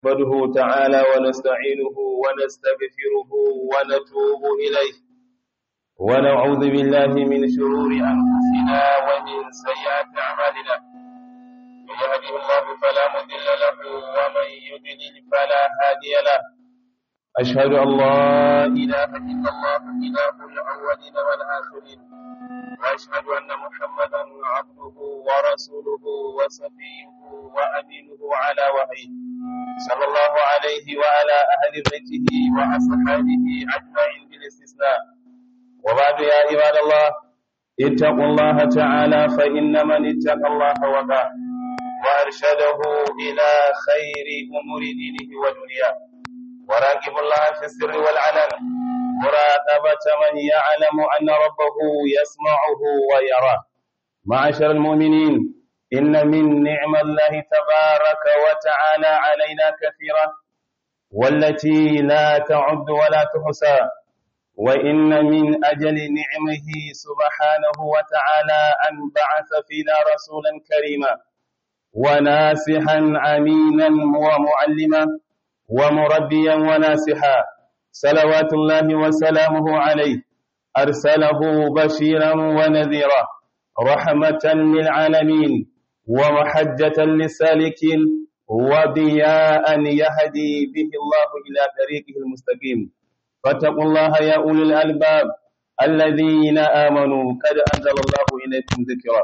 نحمده تعالى ونستعينه ونستغفره ونتوب إليه ونعوذ بالله من شرور أنفسنا ومن سيئات أعمالنا من يهده الله فلا مضل له ومن يضلل فلا هادي له أشهد أن لا إله إلا الله إله الأولين والآخرين وأشهد أن محمدا عبده ورسوله وصفيه وأمينه على وحيه صلى الله عليه وعلى أهل بيته وأصحابه أجمعين بالاستثناء وبعد يا عباد الله اتقوا الله تعالى فإن من اتقى الله وقاه وأرشده إلى خير أمور دينه ودنياه وراقب الله في السر والعلن مراقبة من يعلم أن ربه يسمعه ويراه معاشر المؤمنين إن من نعم الله تبارك وتعالى علينا كثيرة والتي لا تعد ولا تحصى وإن من أجل نعمه سبحانه وتعالى أن بعث فينا رسولا كريما وناسحا أمينا ومعلما ومربيا وناسحا صلوات الله وسلامه عليه أرسله بشيرا ونذيرا رحمة للعالمين ومحجة للسالكين وضياء يهدي به الله إلى طريقه المستقيم فاتقوا الله يا أولي الألباب الذين آمنوا قد أنزل الله إليكم ذكرا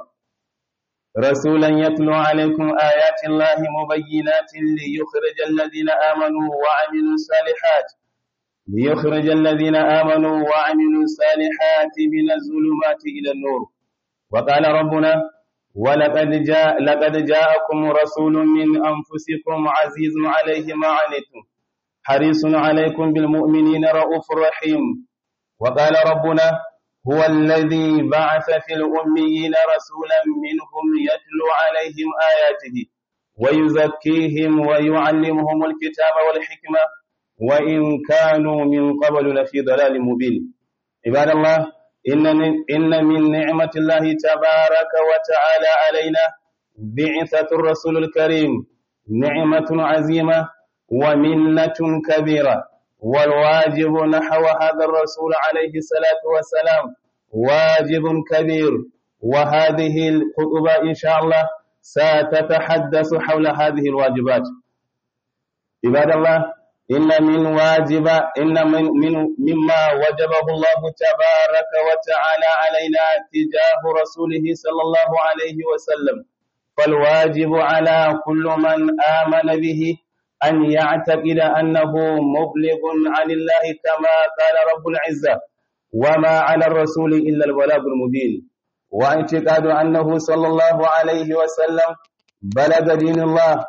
رسولا يتلو عليكم آيات الله مبينات ليخرج الذين آمنوا وعملوا الصالحات ليخرج الذين آمنوا وعملوا الصالحات من الظلمات إلى النور وقال ربنا ولقد جاء لقد جاءكم رسول من أنفسكم عزيز عليه ما عنتم حريص عليكم بالمؤمنين رؤوف رحيم وقال ربنا هو الذي بعث في الأميين رسولا منهم يتلو عليهم آياته ويزكيهم ويعلمهم الكتاب والحكمة وإن كانوا من قبل لفي ضلال مبين عباد الله إن إن من نعمة الله تبارك وتعالى علينا بعثة الرسول الكريم نعمة عزيمة ومنة كبيرة والواجب نحو هذا الرسول عليه الصلاة والسلام واجب كبير وهذه الخطبة إن شاء الله ستتحدث حول هذه الواجبات عباد الله إن من واجب إن من, من مما وجبه الله تبارك وتعالى علينا تجاه رسوله صلى الله عليه وسلم فالواجب على كل من آمن به أن يعتقد أنه مبلغ عن الله كما قال رب العزة وما على الرسول إلا البلاغ المبين واعتقاد أنه صلى الله عليه وسلم بلغ دين الله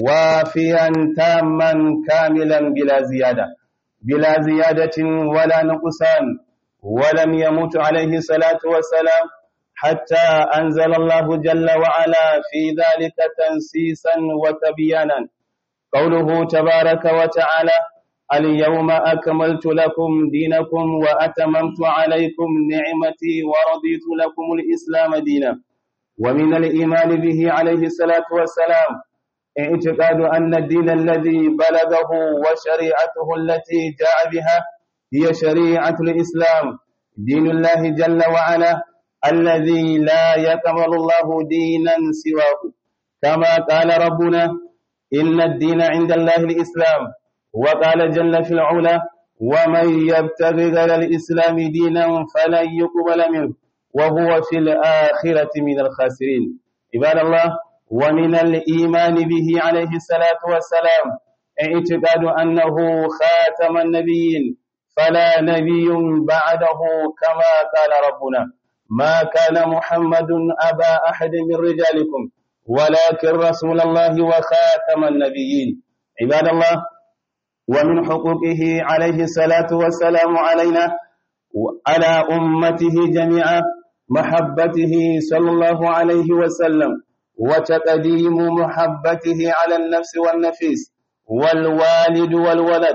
وافيا تاما كاملا بلا زيادة بلا زيادة ولا نقصان ولم يمت عليه الصلاة والسلام حتى أنزل الله جل وعلا في ذلك تنسيسا وتبيانا قوله تبارك وتعالى اليوم أكملت لكم دينكم وأتممت عليكم نعمتي ورضيت لكم الإسلام دينا ومن الإيمان به عليه الصلاة والسلام اعتقاد أن الدين الذي بلغه وشريعته التي جاء بها هي شريعة الإسلام دين الله جل وعلا الذي لا يكمل الله دينا سواه كما قال ربنا إن الدين عند الله الإسلام وقال جل في العلا ومن يبتغي غير الإسلام دينا فلن يقبل منه وهو في الآخرة من الخاسرين عباد الله ومن الإيمان به عليه الصلاة والسلام اعتقاد أنه خاتم النبيين فلا نبي بعده كما قال ربنا ما كان محمد أبا أحد من رجالكم ولكن رسول الله وخاتم النبيين عباد الله ومن حقوقه عليه الصلاة والسلام علينا على أمته جميعا محبته صلى الله عليه وسلم وتقديم محبته على النفس والنفيس والوالد والولد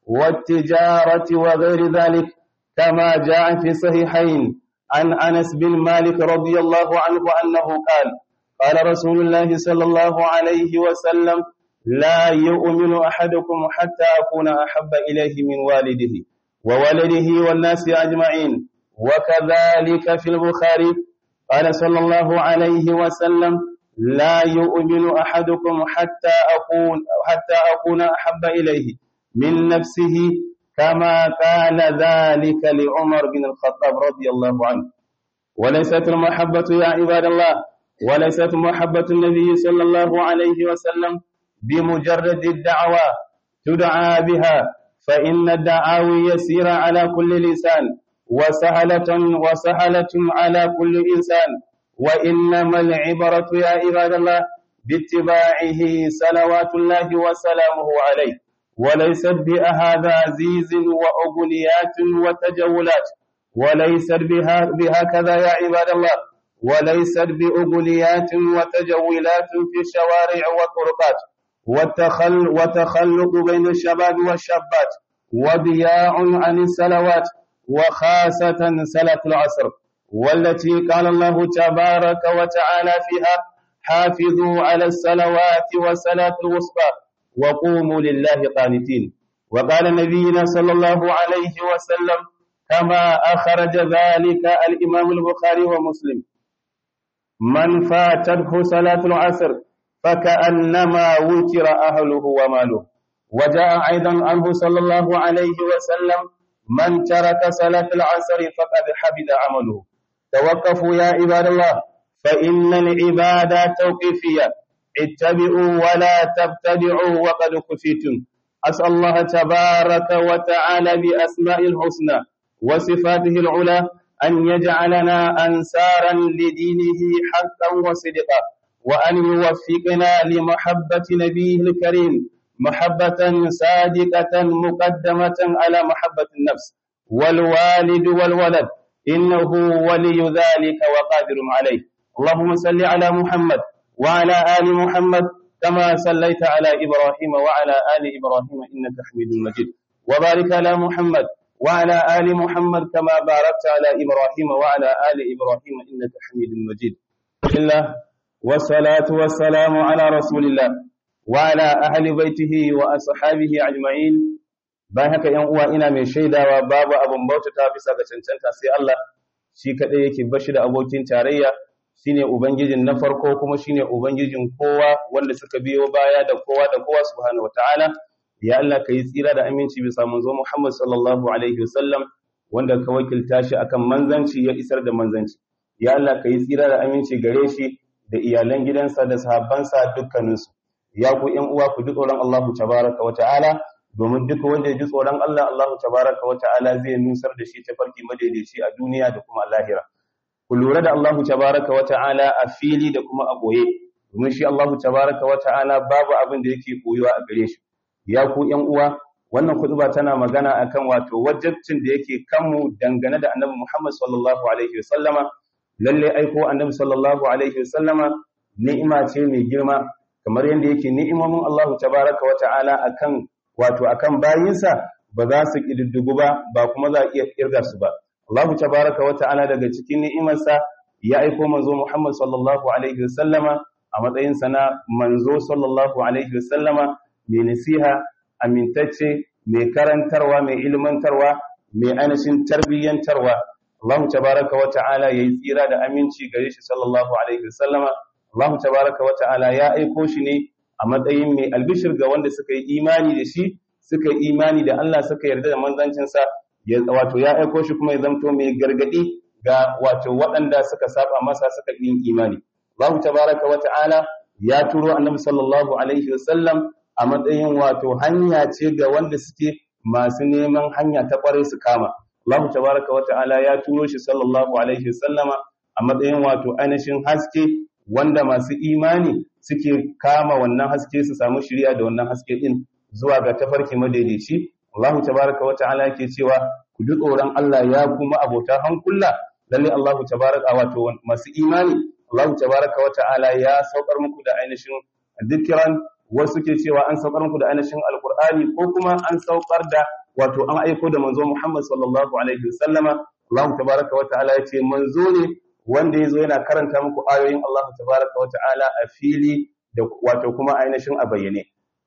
والتجارة وغير ذلك كما جاء في صحيحين عن أنس بن مالك رضي الله عنه أنه قال قال رسول الله صلى الله عليه وسلم لا يؤمن أحدكم حتى أكون أحب إليه من والده وولده والناس أجمعين وكذلك في البخاري قال صلى الله عليه وسلم لا يؤمن أحدكم حتى أكون حتى أكون أحب إليه من نفسه كما كان ذلك لعمر بن الخطاب رضي الله عنه وليست المحبة يا عباد الله وليست محبة النبي صلى الله عليه وسلم بمجرد الدعوة تدعى بها فإن الدعاوي يسير على كل لسان وسهلة وسهلة على كل إنسان وإنما العبرة يا عباد الله باتباعه صلوات الله وسلامه عليه وليست بأهذازيز وأغنيات وتجولات وليست بها بهكذا يا عباد الله وليست بأغنيات وتجولات في الشوارع والطرقات والتخل وتخلق بين الشباب والشابات وضياع عن الصلوات وخاصة صلاة العصر والتي قال الله تبارك وتعالى فيها حافظوا على الصلوات والصلاة الوسطى وقوموا لله قانتين وقال نبينا صلى الله عليه وسلم كما أخرج ذلك الإمام البخاري ومسلم من فاتته صلاة العصر فكأنما وتر أهله وماله وجاء أيضا عنه صلى الله عليه وسلم من ترك صلاة العصر فقد حبط عمله توقفوا يا عباد الله فإن العبادة توقيفية اتبعوا ولا تبتدعوا وقد كفيتم أسأل الله تبارك وتعالى بأسماء الحسنى وصفاته العلى أن يجعلنا أنصارا لدينه حقا وصدقا وأن يوفقنا لمحبة نبيه الكريم محبة صادقة مقدمة على محبة النفس والوالد والولد إنه ولي ذلك وقادر عليه اللهم صل على محمد وعلى آل محمد كما صليت على إبراهيم وعلى آل إبراهيم إنك حميد مجيد وبارك على محمد وعلى آل محمد كما باركت على إبراهيم وعلى آل إبراهيم إنك حميد مجيد الله والصلاة والسلام على رسول الله وعلى أهل بيته وأصحابه أجمعين bayan haka ‘yan uwa ina mai shaidawa babu abin bautata bisa ga cancanta sai Allah shi kaɗai yake bashi da abokin tarayya shine ubangijin na farko kuma shine ubangijin kowa wanda suka biyo baya da kowa da kowa subhanahu wataala ya Allah ka yi tsira da aminci bisa manzo Muhammad sallallahu alaihi wasallam wanda ka wakilta shi akan manzanci ya isar da manzanci ya Allah ka yi tsira da aminci gare shi da iyalan gidansa da sahabbansa dukkaninsu ya ku ƴan uwa ku ji tsoron Allahu tabaraka wa ta'ala domin duk wanda ya ji tsoron Allah Allahu tabaraka wa ta'ala zai nusar da shi tafarki madaidaici a duniya da kuma lahira ku lura da Allahu tabaraka wa ta'ala a fili da kuma a boye domin shi Allahu tabaraka wa ta'ala babu abin da yake koyuwa a gare shi ya ku ƴan uwa wannan kutuba tana magana akan wato wajibcin da yake kanmu dangane da Annabi Muhammad sallallahu alaihi wasallama lalle aiko Annabi sallallahu alaihi wasallama ni'ima ce mai girma kamar yadda yake ni'imomin Allahu tabaraka wa ta'ala akan wato akan bayinsa ba za su kididdigu ba ba kuma za a iya kirga su ba Allahu tabaraka wa ta'ala daga cikin ni'imarsa ya aiko manzo Muhammad sallallahu alaihi wasallama a matsayin sa na manzo sallallahu alaihi wasallama mai nasiha amintacce mai karantarwa mai ilmantarwa mai ainihin tarbiyyantarwa Allahu tabaraka wa ta'ala yayi tsira da aminci gare shi sallallahu alaihi wasallama Allahu tabaraka wa ta'ala ya aiko shi ne a matsayin mai albishir ga wanda suka yi imani da shi suka yi imani da Allah suka yarda da manzancinsa ya wato ya aiko shi kuma ya zamto mai gargadi ga wato waɗanda suka saba masa suka yi imani Allahu tabaraka wa ta'ala ya turo annabi sallallahu alaihi wasallam a matsayin wato hanya ce ga wanda suke masu neman hanya ta kware su kama Allahu tabaraka wa ta'ala ya turo shi sallallahu alaihi wasallama a matsayin wato ainihin haske wanda masu imani suke kama wannan haske su samu shiriya da wannan haske din zuwa ga tafarki madaidaici Allahu tabaraka wa ta'ala yake cewa ku ji tsoron Allah ya kuma abota hankula lalle Allahu tabaraka wato masu imani Allahu tabaraka wa ta'ala ya saukar muku da ainihin dukkan wasu ke cewa an saukar muku da ainihin alqur'ani ko kuma an saukar da wato an aiko da manzo Muhammad sallallahu alaihi wasallama Allahu tabaraka wa ta'ala yace manzo ne wanda yazo yana karanta muku ayoyin Allahu tabaraka wa ta'ala a fili da wato kuma ainihin a bayyane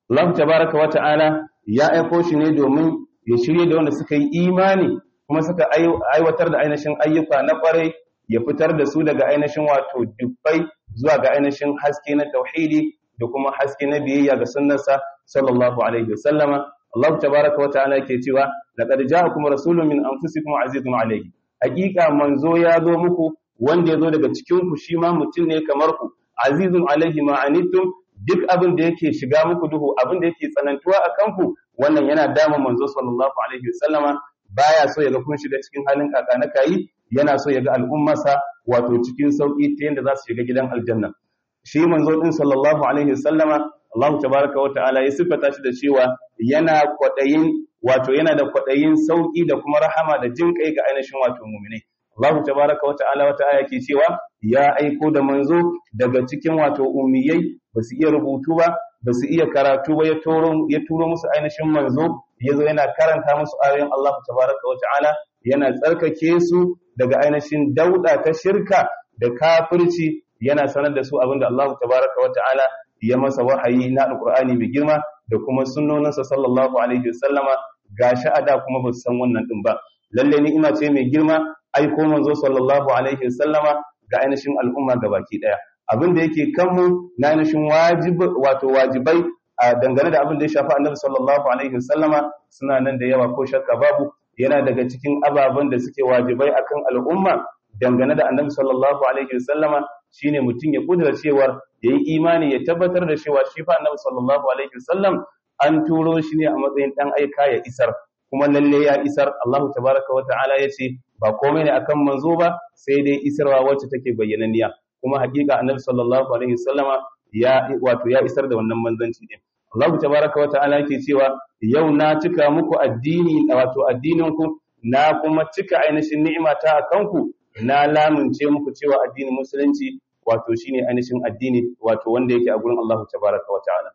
Allah tabaraka wa ta'ala ya aiko shi ne domin ya shirye da wanda suka yi imani kuma suka aiwatar da ainihin ayyuka na kwarai ya fitar da su daga ainihin wato dubbai zuwa ga ainihin haske na tauhidi da kuma haske na biyayya ga sunnarsa sallallahu alaihi wasallama Allah tabaraka wa ta'ala yake cewa laqad ja'akum rasulun min anfusikum azizun alayhi hakika manzo ya zo muku wanda ya zo daga cikin ku shi ma mutum ne kamar ku azizun alaihi ma anittum duk abin da yake shiga muku duhu abin da yake tsanantuwa a kanku wannan yana dama manzo sallallahu alaihi wasallama baya so ya ga kun shiga cikin halin kaka na kayi yana so ya ga al'ummarsa wato cikin sauki ta yadda za su shiga gidan aljanna shi manzo din sallallahu alaihi wasallama Allah tabaraka wa ta'ala ya sifata shi da cewa yana kwadayin wato yana da kwadayin sauki da kuma rahama da jin kai ga ainihin wato mu'minai Allah tabaraka wa ta'ala wata aya ke cewa ya aiko da manzo daga cikin wato ummiyai ba su iya rubutu ba ba su iya karatu ba ya turo musu ainihin manzo ya zo yana karanta musu ayoyin Allah tabaraka wa ta'ala yana tsarkake su daga ainihin dauda ta shirka da kafirci yana sanar da su abinda Allah tabaraka wa ta'ala ya masa wahayi na alqur'ani mai girma da kuma sunnoninsa sallallahu alaihi wasallama gashi ada kuma ba su san wannan din ba lalle ni ina ce mai girma aiko manzo sallallahu alaihi wasallama ga ainihin al'umma gabaki daya abin da yake kanmu na ainihin wajib wato wajibai a dangane da abin da ya shafi annabi sallallahu alaihi wasallama suna nan da yawa ko shakka babu yana daga cikin ababen da suke wajibai akan al'umma dangane da annabi sallallahu alaihi wasallama shine mutum ya kudura cewar yayi imani ya tabbatar da cewa shi fa annabi sallallahu alaihi wasallam an turo shi ne a matsayin dan aika ya isar kuma lalle ya isar Allah tabaraka wa ta'ala yace ba komai ne akan manzo ba sai dai isarwa wacce take bayyananniya kuma hakika annabi sallallahu alaihi wasallama ya wato ya isar da wannan manzanci din Allah tabaraka wa ta'ala yake cewa yau na cika muku addini wato addinin ku na kuma cika ainihin ni'imata a kanku na lamunce muku cewa addinin musulunci wato shine ainihin addini wato wanda yake a gurin Allah tabaraka wa ta'ala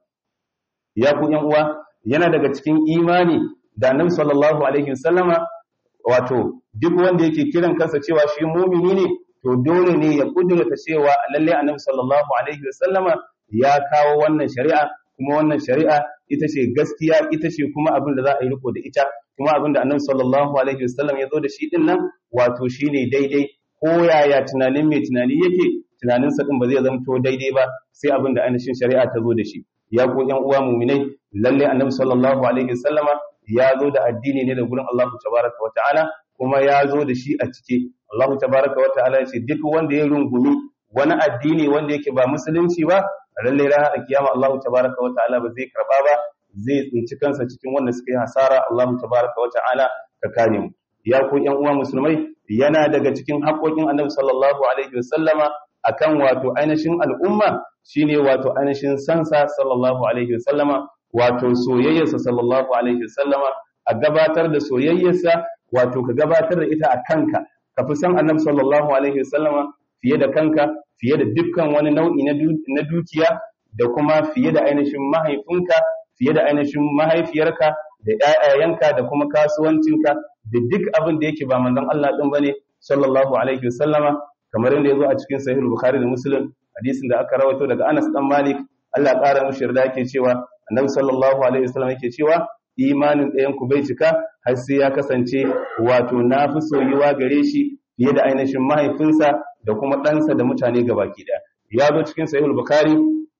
ya ku yan uwa yana daga cikin imani da annabi sallallahu alaihi wasallama wato duk wanda yake kiran kansa cewa shi mumini ne to dole ne ya kudurta cewa lalle annabi sallallahu alaihi wasallama ya kawo wannan shari'a kuma wannan shari'a ita ce gaskiya ita ce kuma abin da za a yi riko da ita kuma abin da annabi sallallahu alaihi wasallam ya zo da shi din nan wato shine daidai ko yaya tunanin mai tunani yake tunaninsa din ba zai zamto daidai ba sai abin da ainihin shari'a ta zo da shi ya ku yan uwa muminai lalle annabi sallallahu alaihi wasallama ya zo da addini ne da gurin Allah tabaraka wa ta'ala kuma ya zo da shi a cike Allah tabaraka wa ta'ala ya ce duk wanda ya rungumi wani addini wanda yake ba musulunci ba lalle ranar kiyama Allah tabaraka wa ta'ala ba zai karba ba zai tsinci kansa cikin wanda suka yi hasara Allah tabaraka wa ta'ala ka kare mu ya ku yan uwa musulmai yana daga cikin haƙoƙin Annabi sallallahu alaihi wasallama akan wato ainihin al'umma shine wato ainihin sansa sallallahu alaihi wasallama wato soyayyarsa sallallahu alaihi wasallama a gabatar da soyayyarsa wato ka gabatar da ita a kanka ka fi san annabi sallallahu alaihi wasallama fiye da kanka fiye da dukkan wani nau'i na dukiya da kuma fiye da ainihin mahaifinka fiye da ainihin mahaifiyarka da ƴaƴayenka da kuma kasuwancinka da duk abin da yake ba manzon Allah din bane sallallahu alaihi wasallama kamar yadda yazo a cikin sahih bukhari da muslim hadisin da aka rawaito daga Anas dan Malik Allah ƙara mushi yarda yake cewa annabi sallallahu alaihi wasallam yake cewa imanin ɗayan ku bai cika har sai ya kasance wato na fi soyuwa gare shi fiye da ainihin mahaifinsa da kuma ɗansa da mutane gabaki ɗaya ya zo cikin sahihul bukhari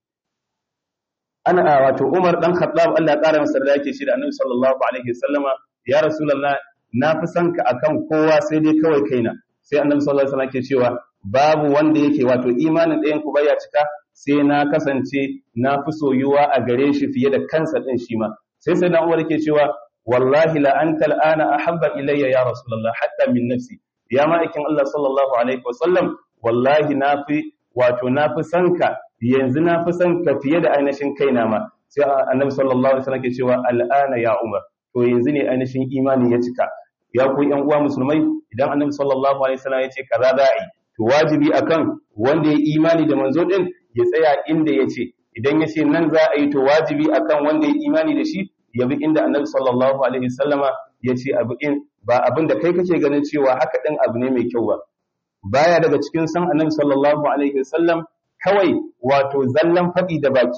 ana wato Umar dan Khattab Allah ƙara masa da yake shi da Annabi sallallahu alaihi wasallama ya rasulullah na fi son ka akan kowa sai dai kawai kaina sai Annabi sallallahu alaihi wasallam ke cewa babu wanda yake wato imanin ɗayan ku baya cika sai na kasance na fi soyuwa a gare shi fiye da kansa ɗin shi ma sai sai na umar yake cewa wallahi la anta al'ana ahabba ilayya ya rasulullah hatta min nafsi ya ma'aikin Allah sallallahu alaihi wasallam wallahi na fi wato na fi son ka yanzu na fi son ka fiye da ainihin kaina ma sai annabi sallallahu alaihi wasallam ke cewa al'ana ya umar to yanzu ne ainihin imani ya cika ya ku yan uwa musulmai idan annabi sallallahu alaihi wasallam ya ce kaza za a yi to wajibi akan wanda ya imani da manzo din ya tsaya inda ya ce idan ya ce nan za a yi to wajibi akan wanda ya imani da shi ya bi inda annabi sallallahu alaihi wasallama ya ce abu in ba abin da kai kake ganin cewa haka din abu ne mai kyau ba baya daga cikin san annabi sallallahu alaihi wasallam kawai wato zallan faɗi da baki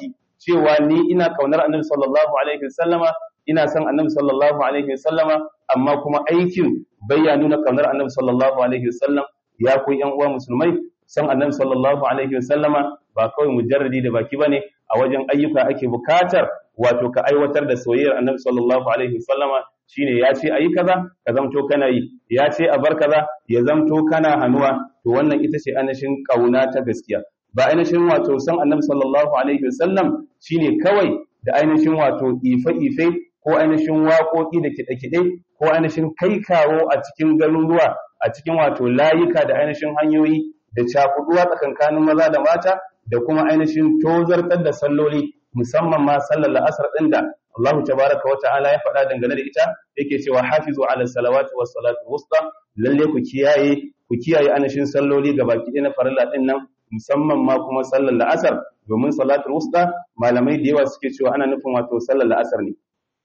cewa ni ina kaunar annabi sallallahu alaihi wasallama ina son annabi sallallahu alaihi wasallama amma kuma aikin bayya nuna kaunar annabi sallallahu alaihi wasallam ya ku yan uwa musulmai san annabi sallallahu alaihi wasallama ba kawai mujarradi da baki bane a wajen ayyuka ake bukatar wato ka aiwatar da soyayyar annabi sallallahu alaihi wasallama shine ya ce ayi kaza ka zamto kana yi ya ce a bar kaza ya zamto kana hanuwa to wannan ita ce anashin kauna ta gaskiya ba ainihin wato san annabi sallallahu alaihi wasallam shine kawai da ainihin wato ife-ife ko ainihin waƙoƙi da kiɗe-kiɗe ko ainihin kai kawo a cikin garuruwa a cikin wato layuka da ainihin hanyoyi da cakuduwa tsakankanin maza da mata da kuma ainihin tozartar da salloli musamman ma sallar la'asar ɗin da Allah tabaraka wa ta'ala ya faɗa dangane da ita yake cewa hafizu ala salawati was salatu wusta lalle ku kiyaye ku kiyaye ainihin salloli ga baki na farilla ɗin nan musamman ma kuma sallar la'asar domin salatul wusta malamai da yawa suke cewa ana nufin wato sallar la'asar ne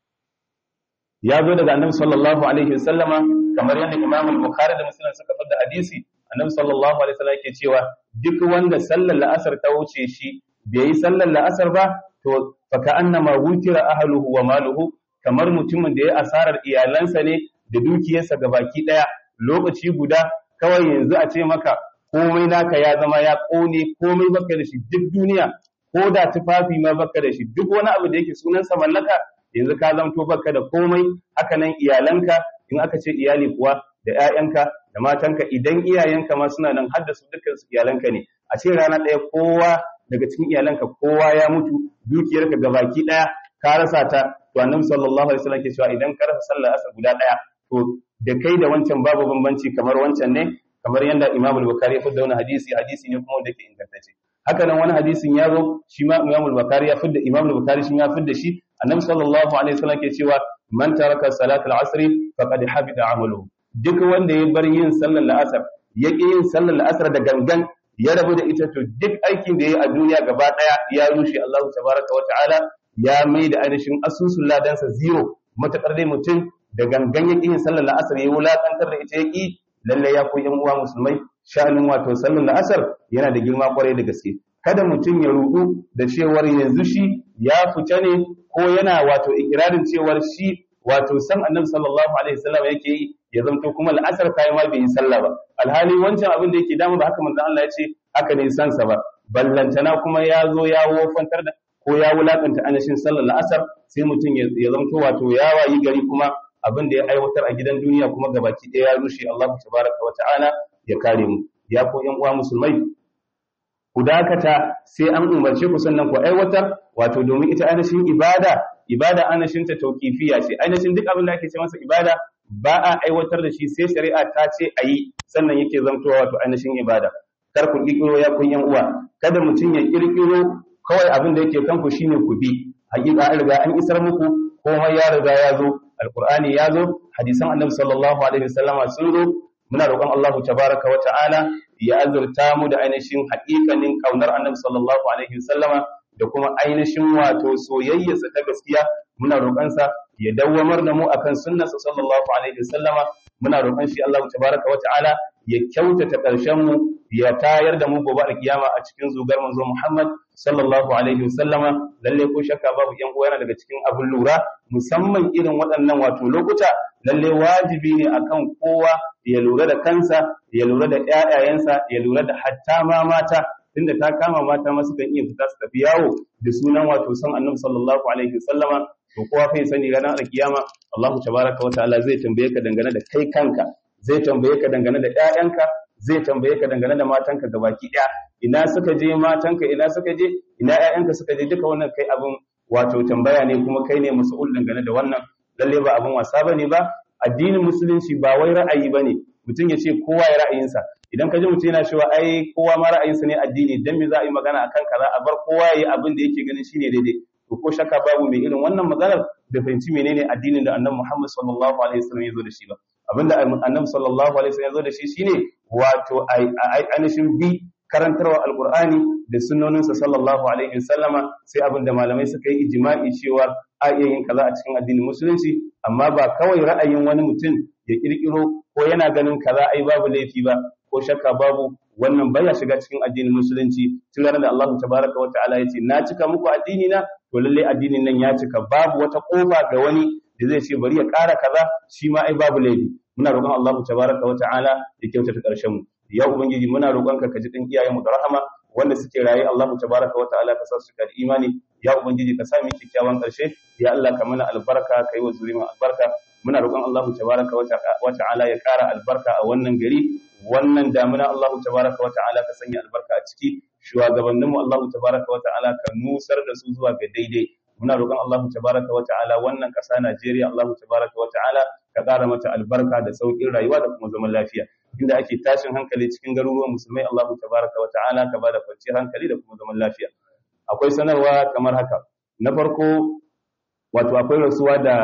ya zo daga annabi sallallahu alaihi wasallama kamar yadda imam al-bukhari da muslim suka fada hadisi annabi sallallahu alaihi wasallam yake cewa duk wanda sallar la'asar ta wuce shi bai yi sallar la'asar ba to fa ka'annama wutira ahluhu wa maluhu kamar mutumin da ya asarar iyalansa ne da dukiyarsa gabaki daya lokaci guda kawai yanzu a ce maka komai naka ya zama ya kone komai baka da shi duk duniya ko da tufafi ma baka da shi duk wani abu da yake sunansa mallaka yanzu ka zamto baka da komai haka nan iyalanka in aka ce iyali kuwa da ƴaƴanka da matanka idan iyayenka ma suna nan har da su dukkan su iyalanka ne a ce rana ɗaya kowa daga cikin iyalanka kowa ya mutu dukiyarka gabaki ɗaya ka rasa ta to annabi sallallahu alaihi wasallam ke cewa idan ka rasa sallar asar guda ɗaya to da kai da wancan babu bambanci kamar wancan ne kamar yadda Imam al-Bukhari ya fidda wani hadisi hadisi ne kuma wanda yake ingantacce haka nan wani hadisin ya zo shi ma Imam al-Bukhari ya fidda Imam al-Bukhari shi ya fidda shi Annabi sallallahu alaihi wasallam ke cewa man taraka salat al-asr faqad habita amaluhu duk wanda ya bar yin sallar al-asr ya ƙi yin sallar al-asr da gangan ya rabu da ita to duk aikin da ya yi a duniya gaba daya ya rushe Allah tabaraka wa ta'ala ya mai da ainihin asusun ladansa zero matakar dai mutum da gangan ya ƙi yin sallar al-asr ya wulakantar da ita ya ƙi lalle ya koyi uwa musulmai sha'anin wato sallar la'asar yana da girma kwarai da gaske kada mutum ya rudu da cewar yanzu shi ya fita ne ko yana wato ikirarin cewar shi wato san annabi sallallahu alaihi wasallam yake yi ya zanto kuma la'asar kai ma bai yi sallah ba alhali wancan abin da yake damu ba haka manzon Allah ya ce haka ne san sa ba ballantana kuma ya zo ya wofantar da ko ya wulakanta anashin sallar la'asar sai mutum ya zanto wato ya wayi gari kuma abin da ya aiwatar a gidan duniya kuma gabaki ɗaya ya rushe Allah tabaraka wa ta'ala ya kare mu ya ko ƴan uwa musulmai ku dakata sai an umarce ku sannan ku aiwatar wato domin ita ainihin ibada ibada ainihin ta tauqifiya ce ainihin duk abin da ake ce masa ibada ba a aiwatar da shi sai shari'a ta ce a yi sannan yake zamtowa wato ainihin ibada kar ku kirkiro ya kun ƴan uwa kada mutum ya kirkiro kawai abin da yake kanku shine ku bi hakika an riga an isar muku komai ya riga ya zo alqur'ani ya zo hadisan annabi sallallahu alaihi wasallama sun zo muna roƙon Allah tabaraka wa ta'ala ya azurta mu da ainihin haƙiƙanin kaunar annabi sallallahu alaihi wasallama da kuma ainihin wato soyayyarsa ta gaskiya muna roƙon sa ya dawwamar da mu akan sunnarsa sallallahu alaihi wasallama muna roƙon shi Allah tabaraka wa ta'ala ya kyautata ƙarshen mu ya tayar da mu gobe alkiyama a cikin zugar manzo Muhammad sallallahu alaihi wasallama lalle ko shakka babu yan uwa yana daga cikin abin lura musamman irin waɗannan wato lokuta lalle wajibi ne akan kowa ya lura da kansa ya lura da ƴaƴayensa ya lura da hatta ma mata tunda ta kama mata ma sukan iya fita su tafi yawo da sunan wato son annabi sallallahu alaihi wasallama to kowa fa sani ranar alkiyama Allah tabaraka wa ta'ala zai tambaye ka dangane da kai kanka zai tambaye ka dangane da ƴaƴanka zai tambaye ka dangane da matanka gabaki ɗaya ina suka je matanka ina suka je ina ƴaƴanka suka je duka wannan kai abin wato tambaya ne kuma kai ne mas'ul dangane da wannan lalle ba abin wasa bane ba addinin musulunci ba wai ra'ayi bane mutum ya ce kowa ya ra'ayinsa idan ka ji mutum yana cewa ai kowa ma ra'ayinsa ne addini dan me za a yi magana akan kaza a bar kowa ya yi abin da yake ganin shine daidai to ko shakka babu mai irin wannan maganar da fahimci menene addinin da annabi Muhammad sallallahu alaihi wasallam ya zo da shi ba abinda annabi sallallahu alaihi wasallam ya zo da shi shine wato ainihin bi karantarwa alqur'ani da sunnoninsa sallallahu alaihi wasallama sai abinda malamai suka yi ijma'i cewa a iya yin kaza a cikin addinin musulunci amma ba kawai ra'ayin wani mutum ya kirkiro ko yana ganin kaza ai babu laifi ba ko shakka babu wannan baya shiga cikin addinin musulunci tun ranar da Allah tabaraka wa ta'ala ya ce na cika muku addini na to lalle addinin nan ya cika babu wata kofa ga wani da zai ce bari ya ƙara kaza shi ma ai babu laifi muna roƙon Allah tabaraka wa ta'ala ya kyautata ƙarshen mu ya ubangiji muna roƙonka ka ji din iyayen mu da rahama wanda suke raye Allah tabaraka wa ta'ala ka sa su da imani ya ubangiji ka sa mu kyakkyawan ƙarshe ya Allah ka mana albarka ka yi wa zuriyar albarka muna roƙon Allah tabaraka wa ta'ala ya ƙara albarka a wannan gari wannan damuna Allah tabaraka wa ta'ala ka sanya albarka a ciki shugabanninmu Allah tabaraka wa ta'ala ka nusar da su zuwa ga daidai muna roƙon Allah tabaraka wa ta'ala wannan ƙasa Najeriya Allah tabaraka wa ta'ala ka ƙara mata albarka da sauƙin rayuwa da kuma zaman lafiya inda ake tashin hankali cikin garuruwan musulmai Allah tabaraka wa ta'ala ka bada kwanciyar hankali da kuma zaman lafiya akwai sanarwa kamar haka na farko wato akwai rasuwa da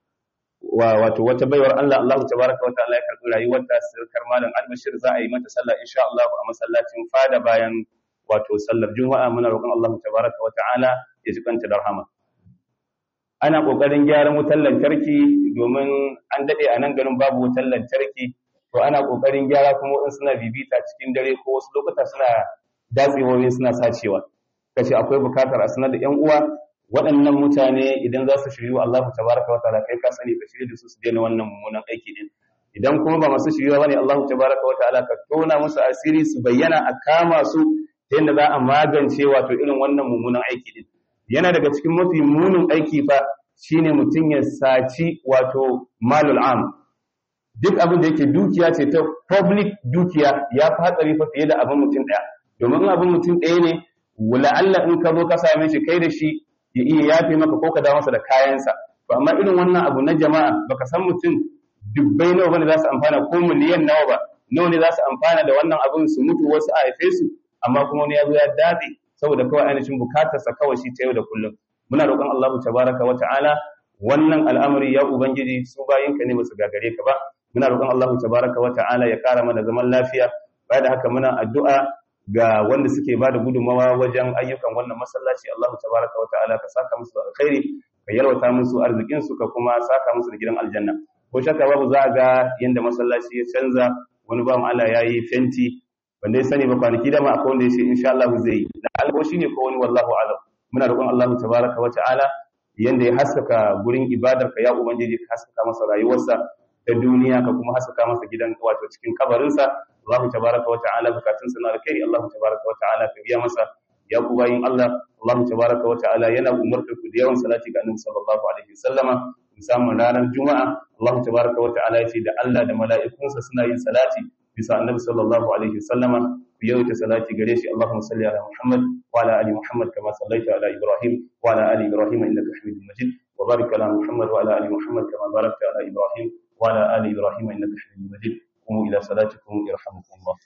wato wata baiwar Allah Allah tabaraka wa ta'ala ya karɓi rayuwarta sirkar malam albashir za a yi mata sallah insha Allah a masallacin fada bayan wato sallar juma'a muna roƙon Allah tabaraka wa ta'ala ya ji kanta da rahama ana kokarin gyaran wutar lantarki domin an dade a nan garin babu wutar lantarki to ana kokarin gyara kuma in suna bibita cikin dare ko wasu lokuta suna datsewoyi suna sacewa kace akwai bukatar a sanar da ƴan uwa waɗannan mutane idan za su shiryu Allah tabaraka wa ta'ala kai ka sani ka shirye da su su daina wannan mummunan aiki din idan kuma ba masu shiryuwa bane Allah tabaraka wa ta'ala ka tona musu asiri su bayyana a kama su ta yadda za a magance wato irin wannan mummunan aiki din yana daga cikin mafi munin aiki fa shine mutum ya saci wato malul am duk abin da yake dukiya ce ta public dukiya ya fi hatsari fa fiye da abin mutum ɗaya domin abin mutum ɗaya ne la'alla in ka zo ka same shi kai da shi ya iya yafe maka ko ka dawo masa da kayansa to amma irin wannan abu na jama'a baka san mutum dubbai nawa bane za su amfana ko miliyan nawa ba nawa ne za su amfana da wannan abin su mutu wasu a haife su amma kuma wani ya zo ya datse saboda kawai ainihin bukatarsa kawai shi ta yau da kullum muna roƙon Allah tabaraka wa ta'ala wannan al'amari ya ubangiji su bayinka ne basu gagare ka ba muna roƙon Allah tabaraka wa ta'ala ya kara mana zaman lafiya bayan da haka muna addu'a ga wanda suke bada gudunmawa wajen ayyukan wannan masallaci Allah tabaraka wa ta'ala ka saka musu alkhairi ka yalwata musu arzikin su ka kuma saka musu da gidan aljanna ko shakka babu za ga yanda masallaci ya canza wani ba Allah yayi fenti wanda ya sani ba kwanaki da ma akwai wanda ya ce insha Allah zai yi da alko shine ko wani wallahu alam muna roƙon Allah tabaraka wa ta'ala yanda ya haskaka gurin ibadar ka ya ubangiji ka haskaka masa rayuwarsa ta duniya ka kuma haskaka masa gidan wato cikin kabarinsa Allah tabaraka wa ta'ala bukatun sa na alkhairi Allah tabaraka wa ta'ala ka biya masa ya ku bayin Allah Allah tabaraka wa ta'ala yana umartar ku da yawan salati ga Annabi sallallahu alaihi wasallama musamman ranar juma'a Allah tabaraka wa ta'ala ya ce da Allah da mala'ikunsa suna yin salati bisa annabi sallallahu alaihi wasallama ku yawaita salati gare shi Allahumma salli ala Muhammad wa ala ali Muhammad kama sallaita ala Ibrahim wa ala ali Ibrahim innaka Hamidum Majid wa barik ala Muhammad wa ala ali Muhammad kama barakta ala Ibrahim wa ala ali Ibrahim innaka Hamidum Majid قوموا إلى صلاتكم يرحمكم الله